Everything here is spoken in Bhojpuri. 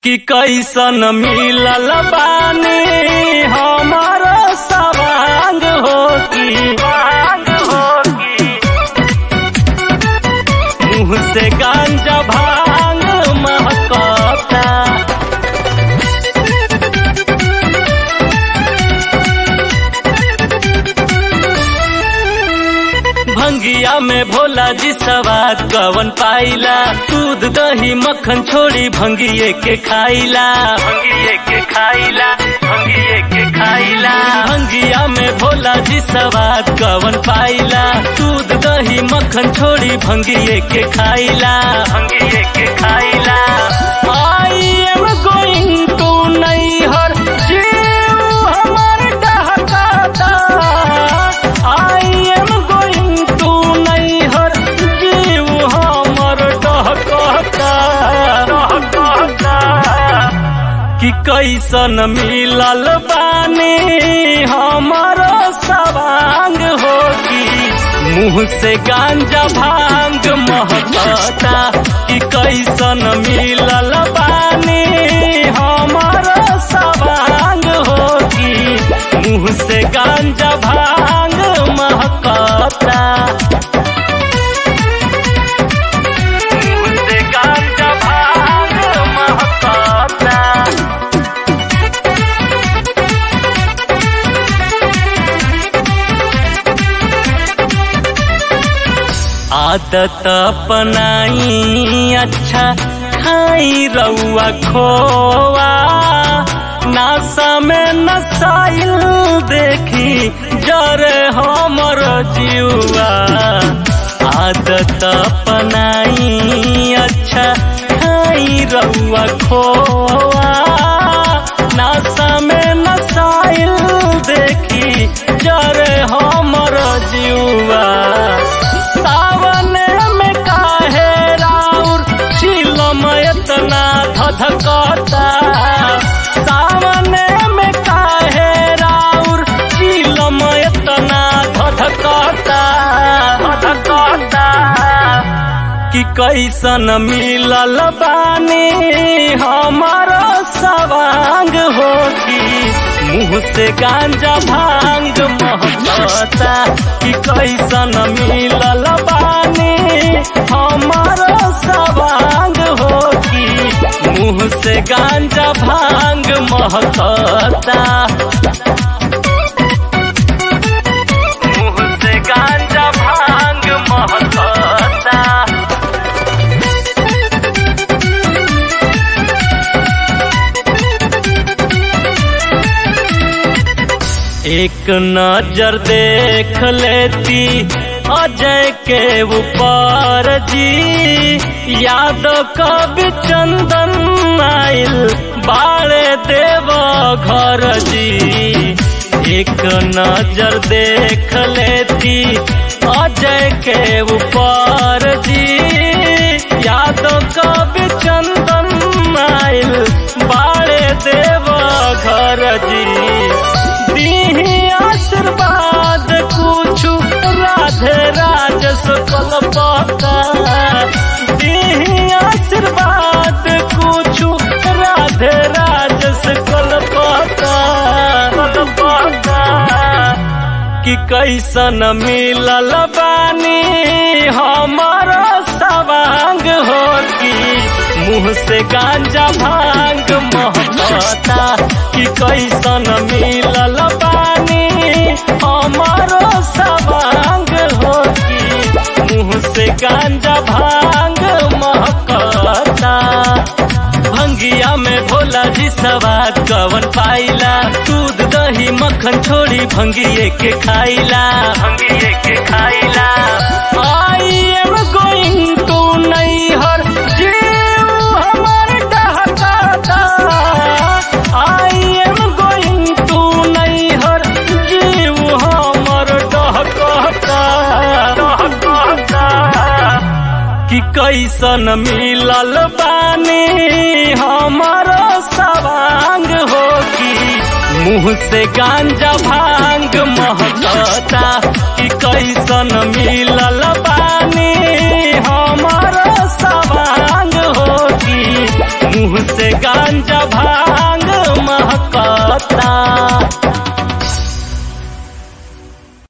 कि कैसन मिलल बानी हमर सवांग हो की मुँह से गांजा भांग महकता भंगिया में भोला जी सवाद कवन पाइला दूध दही मक्खन छोड़ी भंगिए के खाइला भंगिए के खाइला भंगिए के खाइला भंगिया में भोला जी सवाद कवन पाइला दूध दही मक्खन छोड़ी भंगिए के खाइला भंगिए के खाइला आई एम गोइंग टू नैहर जीव हमर डहकाता आई एम गोइंग टू नैहर जीव हमर डहकाता डहकाता कि कैसन मिलल बानी हमर सवांग होगी मुँह से गांजा भांग महकता कि कैसन मिलल बानी हमर सवांग होगी मुँह से गांजा भांग महकता मुँह से गांजा भांग महकता आदत अपनाई अच्छा खाई रउआ खोआ नासा में नसाइल देखी जरे हमर जीवा आदत अपनाई अच्छा खाई रउआ खोआ नासा में नसाइल देखी जरे हमर जीवा सावन में काहे राउर चिलम एतना धधकता सावन में काहे राउर चिलम एतना धधकता धधकता कि कैसन मिलल बानी हमर सवांग होगी मुँह से गांजा भांग महकता कि कैसन मिलल बानी हमर सवांग होगी मुँह से गांजा भांग महकता मुँह से गांजा भांग महकता एक नजर देख लेती अजय के ऊपर जी याद कब चंदन आइल बाड़े देव घर जी एक नजर देख लेती अजय के ऊपर जी याद कब चंदन आइल बाड़े देव घर जी दीही आशीर्वाद कुछु राधे राज सकल पता दीही आशीर्वाद कुछु राधे राज सकल पता कल पता कि कैसन मिलल बानी हमर सवांग होगी मुँह से गांजा भांग महकता कि कैसन मिलल बानी हमर सवांग होगी मुँह से गांजा भांग महकता भंगिया में भोला जी सवाद कवन पाइला दूध दही मक्खन छोड़ी भंगिए के खाइला भंगिए के खाइला आई एम गोइंग टू नैहर जीव हमर डहकाता आई एम गोइंग टू नैहर जीव हमर डहकाता डहकाता कि कैसन मिलल बानी हमर सवांग होगी मुँह से गांजा भांग महकता कि कैसन मिलल बानी हमर सवांग होगी मुंह से गांजा भाग